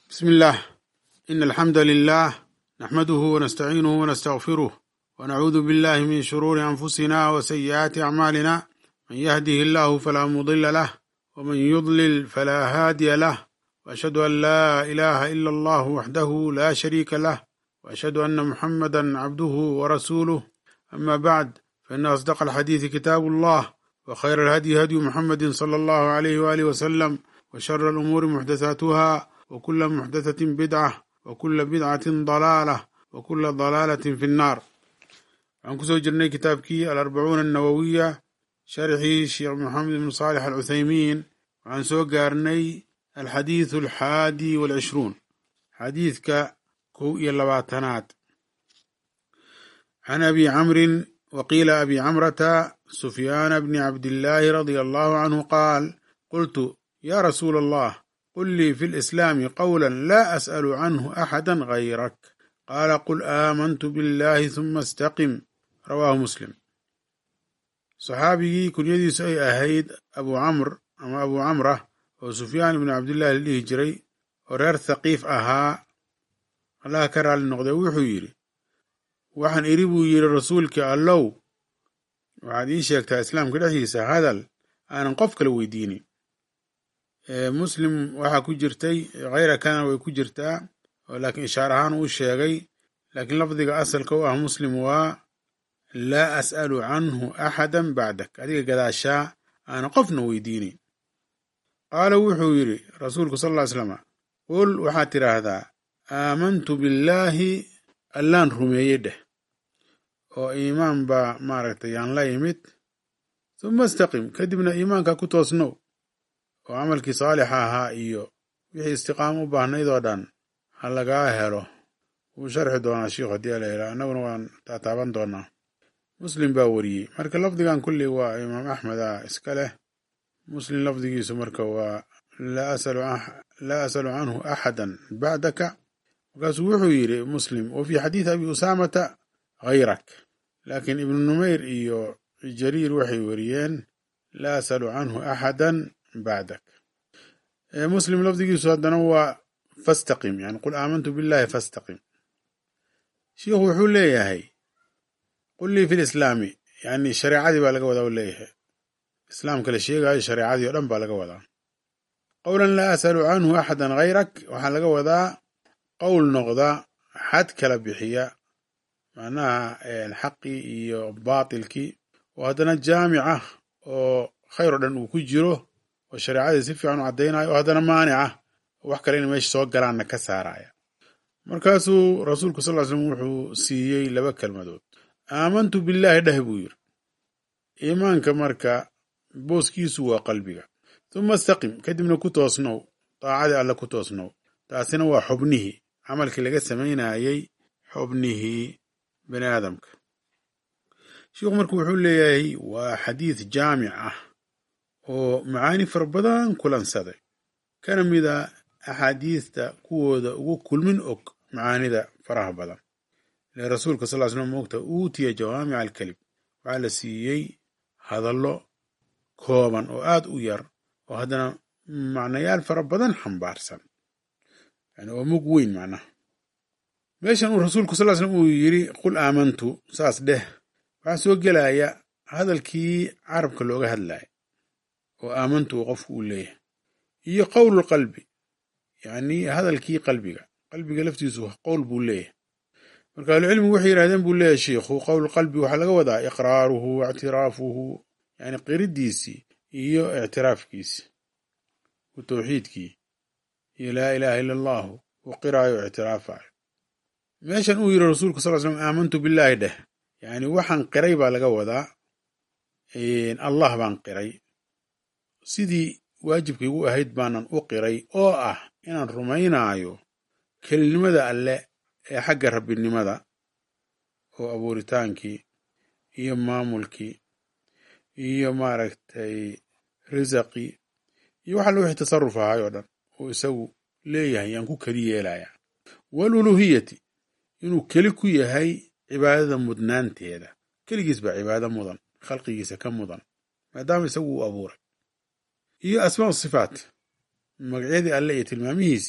بسم الله إن الحمد لله نحمده ونستعينه ونستغفره ونعوذ بالله من شرور أنفسنا وسيئات أعمالنا من يهده الله فلا مضل له ومن يضلل فلا هادي له وأشهد أن لا إله إلا الله وحده لا شريك له وأشهد أن محمدا عبده ورسوله أما بعد فإن أصدق الحديث كتاب الله وخير الهدي هدي محمد صلى الله عليه وآله وسلم وشر الأمور محدثاتها وكل محدثة بدعة وكل بدعة ضلالة وكل ضلالة في النار waxaan kusoo jirnay kitaabkii alarbacuuna annawowiya sharxii sheekh maxamed ibn saalix alcuthaymiin waxaan soo gaarnay alxadiidu alxaadi walcishruun xadiidka kow iyo labaatanaad can abi camrin waqiila abi camrata sufyaana bni cabdillaahi radia allahu canhu qaal qultu ya rasuula allah qul lii fi lislaami qawla laa as'alu canhu axada gayrak qaala qul aamantu billahi huma istaqim rawaahu muslim saxaabigii kunyadiisu ay ahayd abu camr ama abu camra oo sufyaan ibnu cabdillahi la dhihi jiray oo reer thaqiif ahaa allaha ka raali noqday wuxuu yidhi waxaan idhi buu yidhi rasuulkii allow waxaad ii sheegtaa islaamka dhexdiisa hadal aanan qof kala weydiinin muslim waxaa ku jirtay khayrakana way ku jirtaa oo laakiin ishaar ahaan uu sheegay laakiin lafdiga asalka u ah muslim waa laa as'alu canhu axada bacdak adiga gadaashaa aanan qofna weydiinin qaala wuxuu yidhi rasuulku sal ll ly slama qul waxaad tidhaahdaa aamantu billaahi allaan rumeeyey dheh oo iimaan baa maaragtay yaan la yimid huma istaqim kadibna iimaanka ku toosnow oo camalkii saalixa ahaa iyo wixii istiqaamo u baahnayd oo dhan ha lagaa helo wuu sharxi doonaa shiikhu haddii ala yidhaha annaguna waan taataaban doonaa muslim baa wariyey marka lafdigan kulli waa imaam axmed a iska leh muslim lafdigiisu marka waa laa asalu canhu axadan bacdaka markaasuu wuxuu yidhi muslim wa fii xadiidi abi usaamata hayrak laakiin ibnu numayr iyo jariir waxay wariyeen laa asalu canhu axadan bacdak muslim lafdigiisu haddana waa fastaqim yani qul aamantu billahi fastaqim shiikhu wuxuu leeyahay qul lii fi lislaami yani shareecadii baa laga wadaa u leeyahay islaamka la sheegaayo shareecadii o dhan baa laga wadaa qowlan laa asalu canhu axadan hayrak waxaa laga wadaa qowl noqda xad kala bixiya macnaha xaqii iyo baatilkii oo haddana jaamic ah oo khayr oo dhan uu ku jiro oo shareecadii si fiican u caddaynayo oo haddana maanic ah oo wax kale in meesha soo galaanna ka saaraya markaasuu rasuulku sal ly slm wuxuu siiyey laba kelmadood aamantu billaahi dheh buu yidhi iimaanka marka booskiisu waa qalbiga huma istaqim kadibna ku toosnow daacadii alle ku toosnow taasina waa xubnihii camalkii laga samaynayey xubnihii bani aadamka sheikhu marka wuxuu leeyahay waa xadiid jaamic ah oo macaani fara badan kulansaday kana mida axaadiista kuwooda ugu kulmin og macaanida faraha badan ile rasuulka sal ly slam moogta uutiya jawaamica alkelib waxaa la siiyey hadallo kooban oo aad u yar oo haddana macnayaal fara badan xambaarsan yani oo mug weyn macnaha meeshan uu rasuulku sal ly slam uu yidhi qul aamantu saas dheh waxaa soo gelaya hadalkii carabka looga hadlaya oo aamantu uu qofku uu leeyahay iyo qowlu qalbi yacni hadalkii qalbiga qalbiga laftiisu qowl buu leeyahay marka ahlucilmigu waxay yidhahdeen buu leeyahay shiikhu qowl qalbi waxaa laga wadaa iqraaruhu waictiraafuhu yani qiridiisii iyo ictiraafkiisi u tawxiidkii iyo laa ilaaha ila allahu uu qiraayo o ictiraafayo meeshan uu yidhi rasuulku sal l slam aamantu billaahi dheh yani waxaan qiray baa laga wadaa allah baan qiray sidii waajibkaygu ahayd baanan u qiray oo ah inaan rumaynaayo kelinimada alle ee xagga rabbinimada oo abuuritaankii iyo maamulkii iyo maaragtay risaqii iyo waxa la wixii tasarruf ahay oo dhan oo isagu leeyahay yaan ku keli yeelayaa waaluluuhiyati inuu keli ku yahay cibaadada mudnaanteeda keligiis baa cibaado mudan khalqigiisa ka mudan maadaama isagu uu abuuray iyo asmaa sifaat magacyadii alle iyo tilmaamihiisii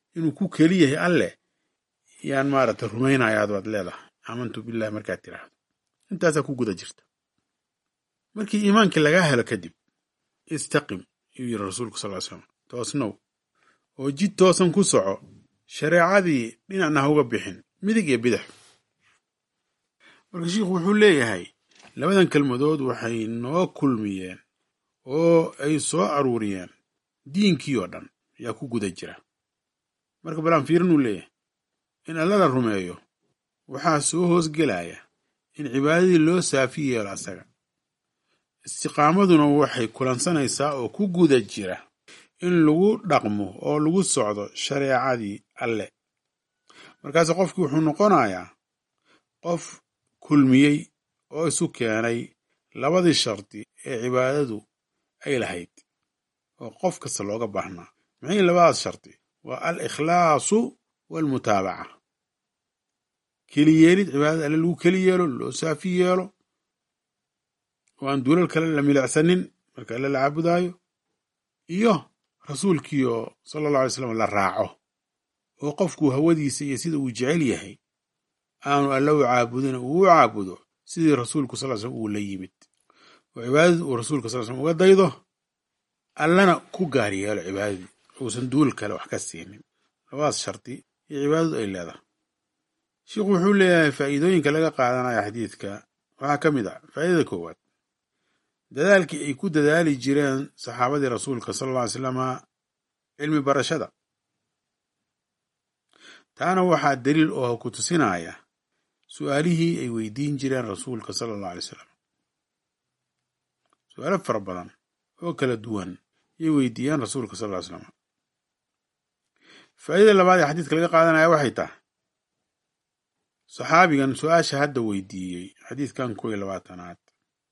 inuu ku keli yahay alleh yaan maaragtay rumaynayaad waad leedahay aamantu billahi markaad tiraahdo intaasaa ku guda jirta markii iimaankii lagaa helo kadib istaqim yuu yidhi rasuulku sal ly slam toosnow oo jid toosan ku soco shareecadii dhinacna ha uga bixin midig iyo bidix marka shiikhu wuxuu leeyahay labadan kelmadood waxay noo kulmiyeen oo ay soo aruuriyeen diinkii oo dhan ayaa ku guda jira marka balaan fiirinuu leeyahay in alla la rumeeyo waxaa soo hoosgelaya in cibaadadii loo saafi yeelo asaga istiqaamaduna waxay kulansanaysaa oo ku guda jira in lagu dhaqmo oo lagu socdo shareecadii alle markaase qofkii wuxuu noqonayaa qof kulmiyey oo isu keenay labadii shardi ee cibaadadu ay lahayd oo qof kasta looga baahnaa maxay labadaas shardi waa al ikhlaasu waalmutaabaca keliyeelid cibaadada alle lagu keli yeelo loo saafi yeelo oo aan duulal kale la milicsanin marka alle la caabudaayo iyo rasuulkiioo sala allahu alay slam la raaco oo qofkuu hawadiisa iyo sida uu jecel yahay aanu alle u caabudin uu u caabudo sidii rasuulku sal slam uu la yimid oo cibaadadii uu rasuulka sal slam uga daydo allana ku gaar yeelo cibaadadii uusan duul kale wax ka siinin labadaas shardi iyo cibaadadu ay leedahay sheikhu wuxuu leeyahay faa'iidooyinka laga qaadanaya xadiidka waxaa ka mid ah faa'idada koowaad dadaalkii ay ku dadaali jireen saxaabadii rasuulka sala alla ly slama cilmi barashada taana waxaa daliil oo ku tusinaya su'aalihii ay weydiin jireen rasuulka sala allahu alay salam su-aalo fara badan oo kala duwan ayay weydiiyeen rasuulka sal ly slam faa'idada labaad ee xadiidka laga qaadanaya waxay tahay saxaabigan su-aasha hadda weydiiyey xadiidkan kow iyo labaatanaad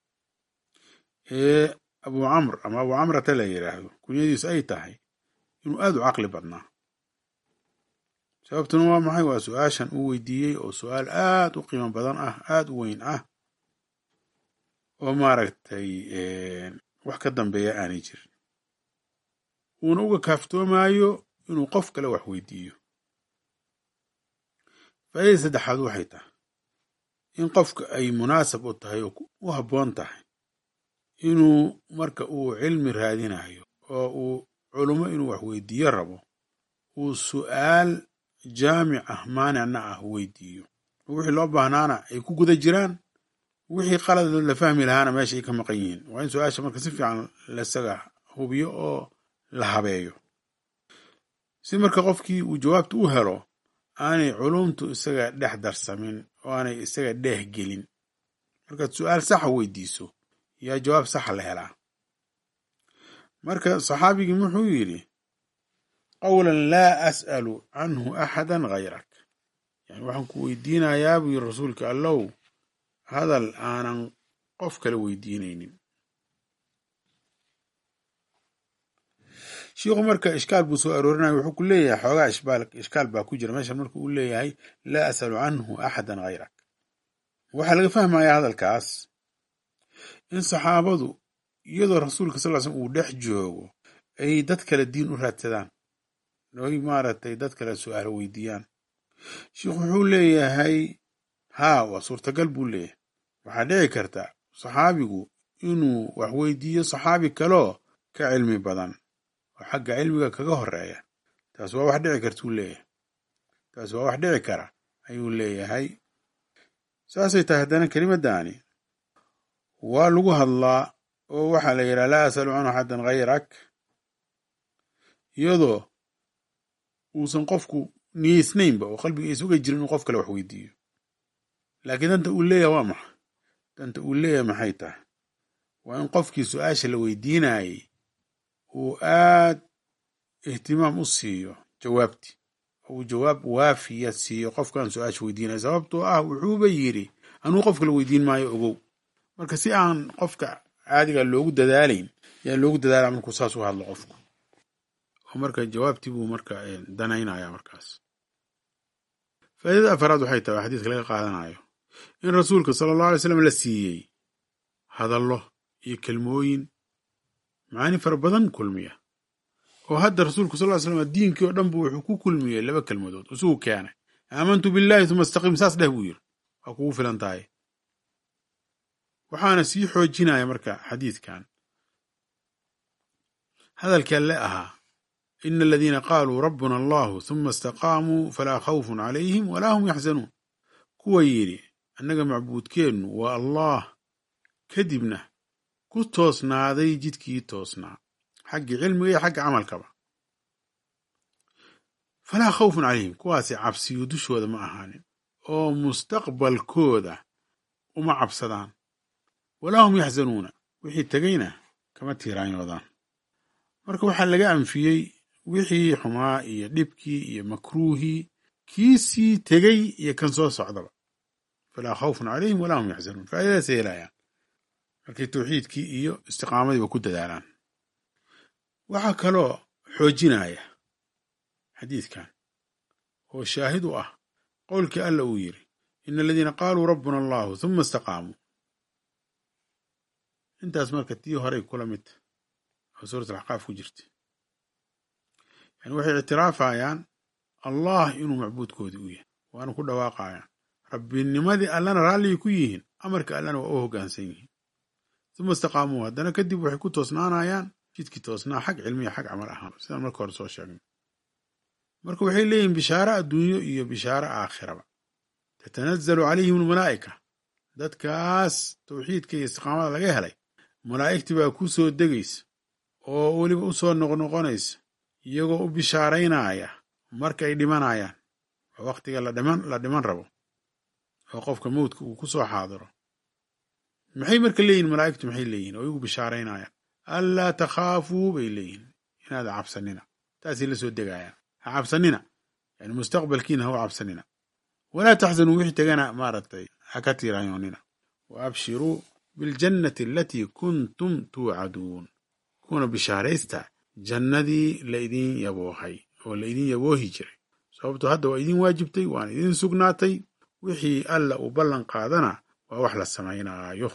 ee abu camr ama abu camrata la yidhaahdo kunyadiisu ay tahay inuu aad u caqli badnaa sababtuna waa maxay waa su-aashan uu weydiiyey oo su-aal aad u qiimo badan ah aad u weyn ah oo maaragtay wax ka dambeeya aanay jirin uuna uga kaaftoomayo inuu qof kale wax weydiiyo faa'idada saddexaad waxay tahay in qofka ay munaasab u tahay oo u habboon tahay inuu marka uu cilmi raadinayo oo uu culummo inuu wax weydiiyo rabo uu su'aal jaamic ah maanicna ah weydiiyo oo wixii loo baahnaana ay ku guda jiraan wixii qalad la fahmi lahaana meesha ay ka maqan yihiin waa in su-aasha marka si fiican laisaga hubiyo oo la habeeyo si marka qofkii uu jawaabta u helo aanay culumtu isaga dhex darsamin oo aanay isaga dheeh gelin markaad su-aal saxa weydiiso yaa jawaab saxa la helaa marka saxaabigii wuxuu yidhi qawlan laa as'alu canhu axadan hayrak yani waxaan ku weydiinayaa buu yiri rasuulka allow hadal aanan qof kale weydiinaynin shiikhu marka ishkaal buu soo aroorinaya wuxuu ku leeyahay xoogaa ishbaal ishkaal baa ku jira meeshan marka uu leeyahay laa as'alu canhu axadan hayrak waxaa laga fahmayaa hadalkaas in saxaabadu iyadoo rasuulka sal ly slm uu dhex joogo ay dad kale diin u raadsadaan oy maaragtay dad kale su-aalo weydiiyaan sheikhu wuxuu leeyahay haa waa suurtagal buu leeyahay waxaa dhici karta saxaabigu inuu wax weydiiyo saxaabi kaloo ka cilmi badan oo xagga cilmiga kaga horeeya taas waa wax dhici kartuu leeyahay taas waa wax dhici kara ayuu leeyahay saasay tahay haddana kelimaddaani waa lagu hadlaa oo waxaa la yidhaha laa asalu canhu xaddan hayrak iyadoo uusan qofku niyeysnaynba oo qalbiga aysa uga jirin inuu qof kale wax weydiiyo laakiin danta uu leeyahay waa maxa danta uu leeyahay maxay tahay waa in qofkii su-aasha la weydiinayey uu aad ihtimaam u siiyo jawaabtii oo uu jawaab waafiya siiyo qofkan su-aasha weydiinaya sababtoo ah wuxuuba yidhi anuu qof kale weydiin maayo ogow marka si aan qofka caadiga loogu dadaalayn yaan loogu dadaala markuu saas u hadlo qofku oo marka jawaabtii buu marka danaynaya markaas faaidada afaraad waxay tahay xadiiska laga qaadanayo in rasuulka sala allahu alay slam la siiyey hadallo iyo kelmooyin macaani fara badan kulmiya oo hadda rasuulku sal ly slam diinkii oo dhan bu wuxuu ku kulmiyey laba kelmadood isugu keenay aamantu billahi uma istaqim saas dheh buu yiri waa kugu filan tahay waxaana sii xoojinaya marka xadiidkan hadalkii alle ahaa ina aladiina qaaluu rabbuna allahu huma istaqaamuu falaa khawfun calayhim walaa hum yaxzanuun kuwa yidhi annaga macbuudkeennu waa allah kadibna ku toosnaaday jidkii toosnaa xaggii cilmiga iyo xagga camalkaba falaa khawfun calayhim kuwaasi cabsiyu dushooda ma ahaanin oo mustaqbalkooda uma cabsadaan walaa hum yaxzanuuna wixii tegayna kama tiiraanyoodaan marka waxaa laga anfiyey wixii xumaa iyo dhibkii iyo makruuhii kiisii tegey iyo kan soo socdaba falaa khawfun calayhim walaa hum yaxzanuun faa'iidadaasay helayaan markay tawxiidkii iyo istiqaamadiiba ku dadaalaan waxaa kaloo xoojinaya xadiidkan oo shaahid u ah qowlkii alla uu yidhi ina aladiina qaaluu rabbuna allahu huma istaqaamuu intaas marka tii horay kula midta oo suurat alaxqaaf ku jirta yani waxay ictiraafayaan allah inuu macbuudkoodii u yahay waana ku dhawaaqayaan rabbinimadii allana raalligay ku yihiin amarka allana waa u hoggaansan yihiin uma istaqaamuu haddana kadib waxay ku toosnaanayaan jidkii toosnaa xag cilmiya xag camal ahaan sidaan marka hore soo sheegnay marka waxay leeyihin bishaaro adduunyo iyo bishaaro aakhiraba tatanazzalu calayhim almalaa'ika dadkaas tawxiidka iyo istiqaamada laga helay malaa'igtii baa ku soo degaysa oo weliba u soo noqnoqonaysa iyagoo u bishaaraynaya marka ay dhimanayaan oo wakhtiga la dhiman la dhiman rabo oo qofka mowdka uu ku soo xaadiro maxay marka leeyihin malaa'igtu maxay leeyihin oo iyagu bishaaraynayaan anlaa takhaafuu bay leeyihin inaada cabsanina taasay la soo degayaan ha cabsanina yani mustaqbalkiina ha u cabsanina walaa taxzanuu wixii tegana maaragtay ha ka tiiraanyoonina wa abshiruu biljannati alatii kuntum tuucaduun kuna bishaaraysta jannadii la idin yaboohay oo la idin yaboohi jiray sababto hadda waa idin waajibtay waana idin sugnaatay wixii alla uu ballan qaadana waa wax la samaynaayo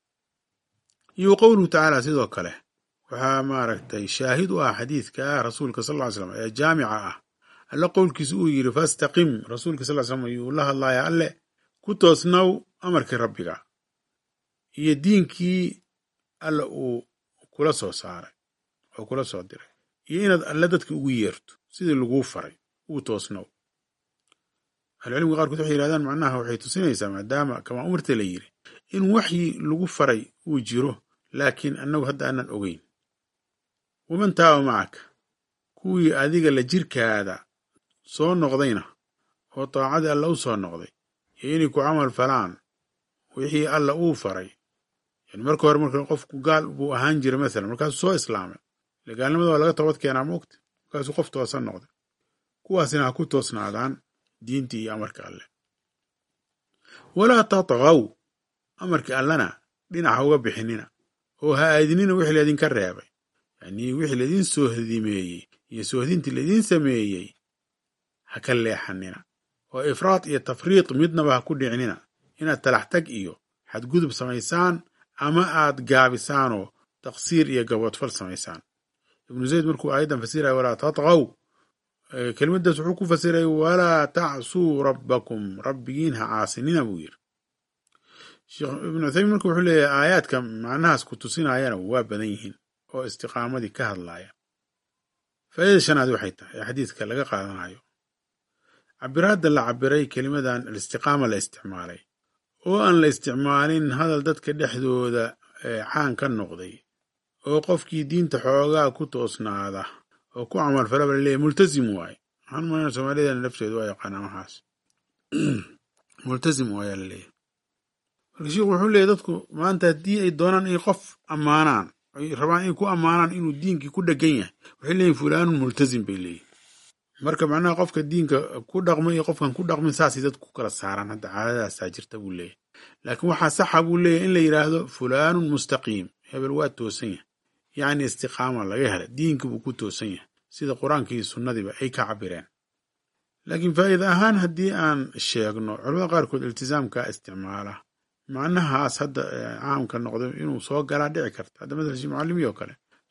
iyo qowluhu tacaala sidoo kale waxaa maaragtay shaahid u ah xadiidka rasuulka sal ly slam ee jaamica ah alle qowlkiisa uu yidhi fastaqim rasuulka sal slam ayuu la hadlaya alle ku toosnow amarkii rabbiga iyo diinkii alle uu kula soo saaray oo kula soo diray iyo inaad alle dadka ugu yeerto sidii laguu faray uu toosnow ahlucilmiga qaarkood waxay yihahdaan macnaha waxay tusinaysaa maadaama kamaa umarta la yidhi in waxyi lagu faray uu jiro laakiin annagu hadda aanan ogeyn waman taaba macaka kuwii adiga la jirkaada soo noqdayna oo daacadii alla u soo noqday iyo inay ku camal falaan wixii alla uu faray yani marka hore marka qofku gaal buu ahaan jiray masalan markaasuu soo islaamay ile gaalnimada waa laga toobad keenaa moogta markaasuu qof toosan noqday kuwaasina ha ku toosnaadaan diintii iyo amarka alle walaa tatgaw amarkii allana dhinaca uga bixinina oo ha aadinina wixii laydinka reebay yani wixii laydin soohdimeeyey iyo soohdintii laydin sameeyey ha ka leexanina oo ifraad iyo tafriid midnaba ha ku dhicinina inaad talaxtag iyo xadgudub samaysaan ama aad gaabisaanoo taqsiir iyo gaboodfal samaysaan ibnu zayd markuu aayaddan fasiraya walaa tatgaw kelimadaas wuxuu ku fasiray walaa tacsuu rabbakum rabbigiin ha caasinina buu yiri sheekh ibnu cuthaymin marka wuxuu leeyahay aayaadka macnahaas ku tusinayana waa badan yihiin oo istiqaamadii ka hadlaya faa'iida shanaad waxay tahay ee xadiidka laga qaadanayo cabiraadda la cabiray kelimadan alistiqaama la isticmaalay oo aan la isticmaalin hadal dadka dhexdooda caan ka noqday oo qofkii diinta xoogaa ku toosnaada oo ku camal falaba laleeyahy multazim waaye waxaan umalana soomaalidana lafteedu waa yaqaanaa waxaas multazim waayaa laleeyahy marka sheikhu wuxuu leeyahy dadku maanta haddii ay doonaan inay qof ammaanaan ay rabaan inay ku ammaanaan inuu diinkii ku dhegan yahay waxay leeyihin fulaanun multazim bay leeyihin marka macnaha qofka diinka ku dhaqmay iyo qofkan ku dhaqmin saasay dadku ku kala saaraan hadda caadadaasaa jirta buu leeyahy laakiin waxaa saxa buu leeyahy in la yidhaahdo fulaanun mustaqiim hebel waa toosan yahay yacni istiqaama laga hela diinkii buu ku toosan yahay sida qur-aankii sunnadiiba ay ka cabireen laakiin faa'iida ahaan haddii aan sheegno culamada qaarkood iltisaamka isticmaala macnahaas hadda caamka noqday inuu soo galaa dhici karta hadda masala shii mucallimi oo kale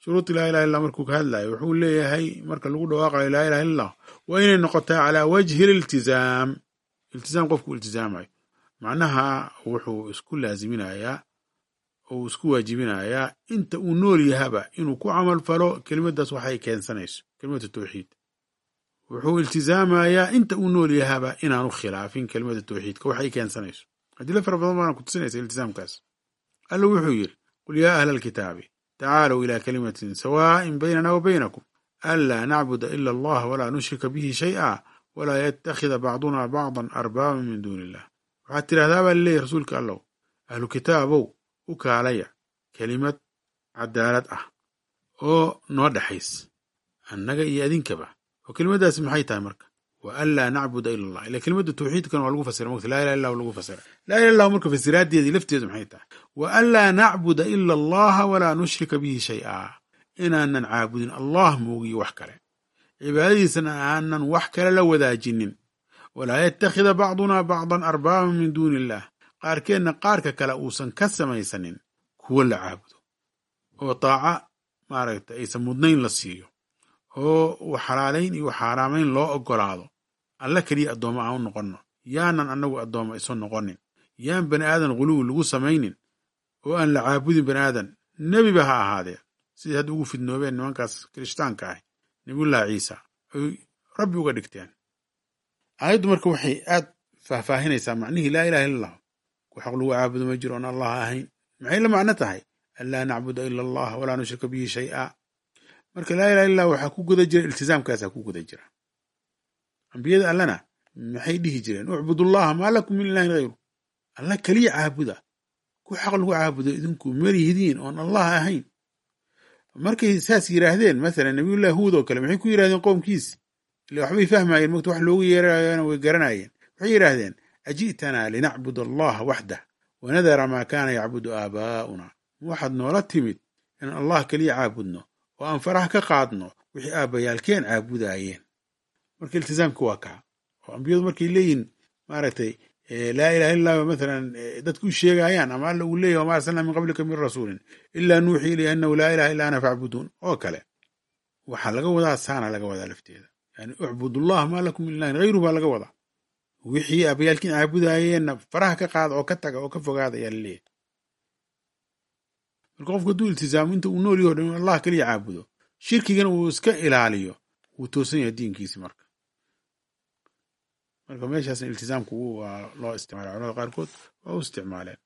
shuruudi laa ilaha illah markuu ka hadlayo wuxuu leeyahay marka lagu dhawaaqayo laa ilaha illallah waa inay noqotaa calaa wajhi liltizaam iltizaam qofku iltizaamayo macnaha wuxuu isku laaziminayaa oo isku waajibinayaa inta uu nool yahaba inuu ku camal falo kelimadaas waxay keensanayso kelimatu tawxiid wuxuu iltizaamayaa inta uu nool yahaba inaanu khilaafin kelimada tawxiidka waxay keensanayso adilo fara badan baana ku tusinaysa iltizaamkaas alla wuxuu yidhi qul yaa ahla alkitaabi tacaalow ilaa kalimatin sawaa'in baynana wa baynakum anlaa nacbuda ila allah walaa nushrika bihi shay'a walaa yattakhida bacduna bacdan arbaaban min duuni illah waxaad tidhahdaa baa laleeyahy rasuulka allow ahlu kitaabow u kaalaya kelimad cadaalad ah oo noo dhexays annaga iyo adinkaba oo kelimadaasi maxay tahay marka wa an laa nacbuda ila allah ila kelimada tawxiidkan waa lagu fasira mogta laa ilaha illahu lagu fasira laa ilaha illahu marka fasiraaddeedii lafteedu maxay tahay wa an laa nacbuda ila allaha walaa nushrika bihi shay'a inaanan caabudin allah moogiyo wax kale cibaadadiisana aanan wax kale la wadaajinin walaa yattakhida bacduna bacdan arbaaban min duuni illah qaarkeenna qaarka kale uusan ka samaysanin kuwo la caabudo oo taaca maaragta aysan mudnayn la siiyo oo u xalaalayn iyo xaaraamayn loo ogolaado alla keliya addoommo aan u noqonno yaanan annagu addoommo isu noqonin yaan bani aadan guluwi lagu samaynin oo aan la caabudin bani aadan nebiba ha ahaadee sidai hadda ugu fidnoobeen nimankaas kirishtaanka ah nebiyullahi ciisa ay rabbi uga dhigteen aayaddu marka waxay aad faahfaahinaysaa macnihii laa ilaha illa allah ku xaq lagu caabudo ma jiro oon allah ahayn maxay la macno tahay an laa nacbuda ila allah walaa nushrika bihi shay'a marka laa ilaha illah waxaa ku guda jira iltizaamkaasaa ku guda jira ambiyada allana maxay dhihi jireen ucbudullaha maa lakum min ilahin hayru alla keliya caabuda ku xaq lagu caabudo idinku melihidiin oon allah ahayn markay saas yidhaahdeen masalan nabiyullahi huud oo kale maxay ku yidhahdeen qoomkiisi ile waxbay fahmayeen mogta wax loogu yeerayana way garanayeen waxay yidhaahdeen aji'tanaa linacbud allaha waxdah wanadara maa kaana yacbudu aabaa'una waxaad noola timid in allah keliya caabudno oo aan faraha ka qaadno wixii aabbayaalkeen caabudaayeen marka iltizaamka waa kaa oo ambiyadu markay leeyihin maaragtay laa ilaha illa mathalan dadku u sheegayaan ama alla uu leeyahy wama arsalnaa min qablika min rasuulin ilaa nuuxii ilayhi annahu laa ilaha illa ana facbuduun oo kale waxaa laga wadaa saana laga wadaa lafteeda yani ucbudullah maa lakum min ilahin hayru baa laga wadaa wixii aabayaalkiin caabudaayeenna faraha ka qaada oo ka taga oo ka fogaada ayaa laleeyahy marka qofku hadduu iltizaamo inta uu nool yaho dhan in allah keliya caabudo shirkigana uu iska ilaaliyo wuu toosan yahay diinkiisi marka marka meeshaasna iltizaamku waa loo isticmaala culamada qaarkood waa u isticmaaleen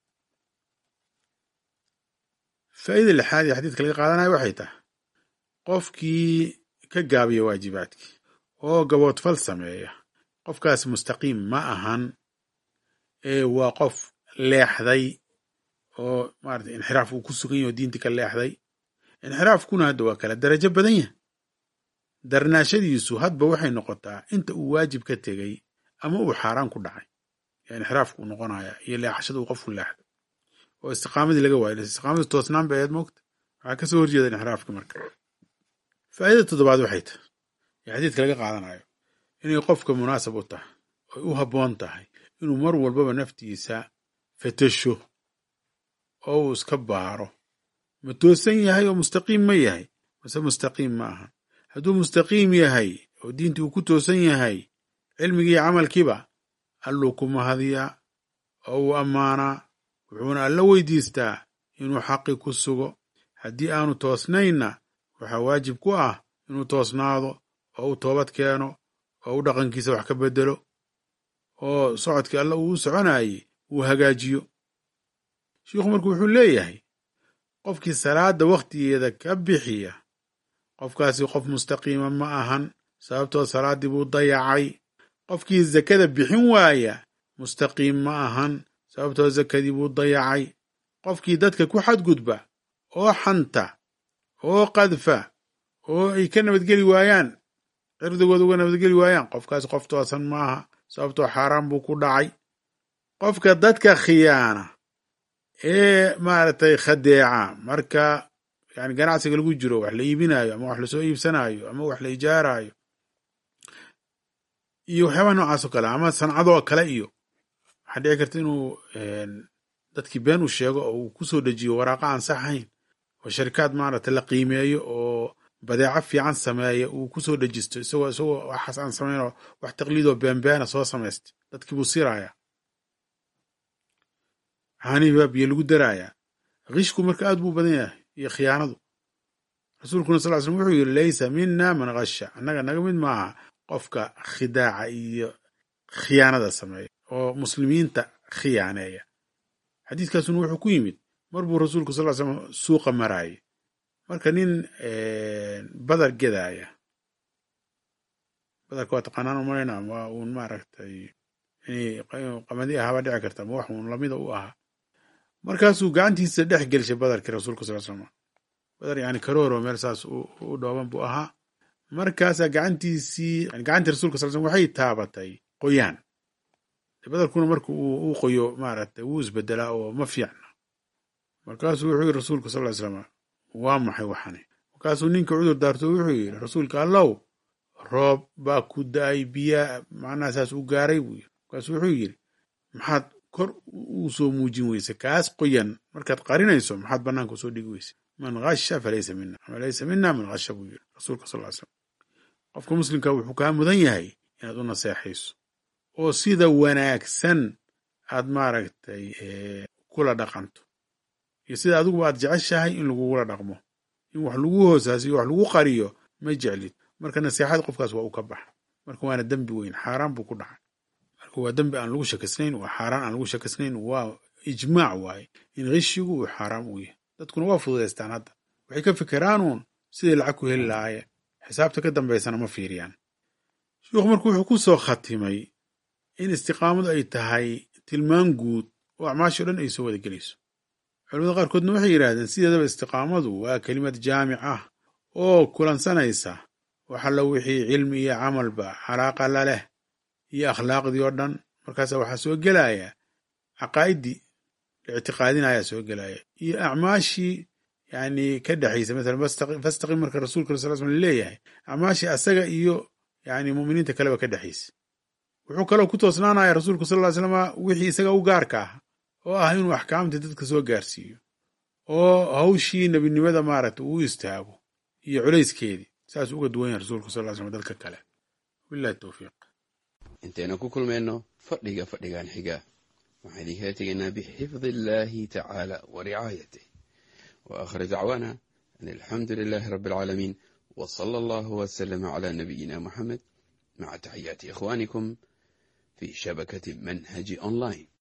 faa'ida lixaad ee xadiidka laga qaadanayo waxay tahay qofkii ka gaabiya waajibaadkii oo gaboodfal sameeya qofkaas mustaqiim ma ahan ee waa qof leexday oo maarata inxiraaf uu ku sugan yaho diintii ka leexday inxiraafkuna hadda waa kala darajo badan yahay darnaashadiisu hadba waxay noqotaa inta uu waajib ka tegey ama uu xaaraan ku dhacay yaa inxiraafku uu noqonaya iyo leexashada uu qofku leexday oo istiqaamadii laga waayo istiqaamadii toosnaan bay ahayd moogta waxaa ka soo horjeeda inxiraafka marka faa'idada toddobaad waxay tahay ee xadiidka laga qaadanayo inay qofka munaasab u tahay oy u habboon tahay inuu mar walbaba naftiisa fatasho oo uu iska baaro ma toosan yahay oo mustaqiim ma yahay mase mustaqiim ma aha hadduu mustaqiim yahay oo diintii uu ku toosan yahay cilmigii iyo camalkiiba alluu ku mahadiyaa oo uu ammaanaa wuxuuna alla weydiistaa inuu xaqi ku sugo haddii aanu toosnaynna waxaa waajib ku ah inuu toosnaado oo uu toobad keeno oo u dhaqankiisa wax ka bedelo oo socodkii alla uu u soconayey uu hagaajiyo shiikhu marku wuxuu leeyahay qofkii salaadda wakhtigeeda ka bixiya qofkaasi qof mustaqiima ma ahan sababtoo salaaddii buu dayacay qofkii zakada bixin waaya mustaqiim ma ahan sababtoo zakadii buu dayacay qofkii dadka ku xadgudba oo xanta oo qadfa oo ay ka nabadgeli waayaan cirdigooda uga nabadgeli waayaan qofkaas qof toosan maaha sababtoo xaaraan buu ku dhacay qofka dadka khiyaana ee maaragtay khadeeca marka yani ganacsiga lagu jiro wax la iibinayo ama wax lasoo iibsanayo ama wax la ijaarayo iyo waxyaabaha noocaas oo kale ama sancadoo kale iyo waxaa dhici karta inuu dadkii been u sheego oo uu kusoo dejiyo waraaqa aan sax ahayn oo sharikaad maaragtay la qiimeeyo oo badeeco fiican sameeya uu kusoo dhejisto isagoo isagoo waxaas aan samaynoo wax taqliidoo beenbeena soo samaystay dadkii buu siraaya caanihii baa biyo lagu daraayaa kishku marka aad buu badan yahay iyo khiyaanadu rasuulkuna sal slm wuxuu yidhi laysa mina man kasha annaga naga mid maaha qofka khidaaca iyo khiyaanada sameeya oo muslimiinta khiyaaneeya xadiiskaasuna wuxuu ku yimid mar buu rasuulku sal slam suuqa maraayay marka nin badar gedaaya badarka waa taqaanaan umalayna waa uun maaragtay inay qamadi ahaaba dhici karta ma wax uun lamida u ahaa markaasuu gacantiisa dhex gelshay badarkii rasuulka sal slam badar yani karooro meel saas u dhooban buu ahaa markaasaa gacantiisii gacantii rasulka sal slm waxay taabatay qoyaan badarkuna marka uu qoyo maaragtay wuu isbedelaa oo ma fiicna markaasuu wuxuu yidhi rasuulka sal ly slam waa maxay waxani markaasuu ninka cudur daarto wuxuu yidhi rasuulka allow roob baa ku da-ay biyaa macnaha saas u gaaray buu yidhi markaasuu wuxuu yidhi maxaad kor uu soo muujin weyse kaas qoyan markaad qarinayso maxaad bannaanka usoo dhigi weyse man kasha falaysa mina ama laysa mina man kasha buu yidhi rasuulka sal ly slam qofka muslimka wuxuu kaa mudan yahay inaad u naseexayso oo sida wanaagsan aad maaragtay kula dhaqanto iyo sida adiguba aad jeceshahay in lagugula dhaqmo in wax lagu hoosaasiyo wax lagu qariyo ma jeclid marka naseexada qofkaas waa u ka baxa marka waana dembi weyn xaaraan buu ku dhacay marka waa dembi aan lagu shakisnayn waa xaaraan aan lagu shakisnayn waa ijmaac waaye in kishigu uu xaaraam u yahay dadkuna waa fududaystaan hadda waxay ka fikiraanuun siday lacag ku heli lahaayeen xisaabta ka dambaysana ma fiiriyaan sheikhu marka wuxuu ku soo khatimay in istiqaamadu ay tahay tilmaan guud oo acmaashii o dhan ay soo wada gelayso culamada qaarkoodna waxay yidhaahdeen sideedaba istiqaamadu waa kelimad jaamic ah oo kulansanaysa waxalla wixii cilmi iyo camalba calaaqa la leh iyo akhlaaqdii oo dhan markaasa waxaa soo gelaya caqaa'idii la ictiqaadinayaa soo gelaya iyo acmaashii yani ka dhexaysa masalan fastaqim marka rasuulka sal slam leeyahay acmaashii asaga iyo yani muminiinta kaleba ka dhexaysa wuxuu kaloo ku toosnaanaya rasuulku sal ly slama wixii isaga u gaarka ah oo ah inuu axkaamtii dadka soo gaarsiiyo oo hawshii nebinimada maaragta uu istaago iyo culayskeedii saas uga duwan yahay rasuulku sal slam dadka kale wabilahi towfiiq intaynu ku kulmayno fadhiga fadhigan xiga waxaan idinkala tegaynaa bixifdi illaahi tacaala wa ricaayatih wa aakhir dacwaana an alxamdu lilaahi rabbi alcaalamiin wa sala allahu wasalama calaa nabiyina muxamed maca taxiyaati ikhwaanikum fi shabakati manhaji online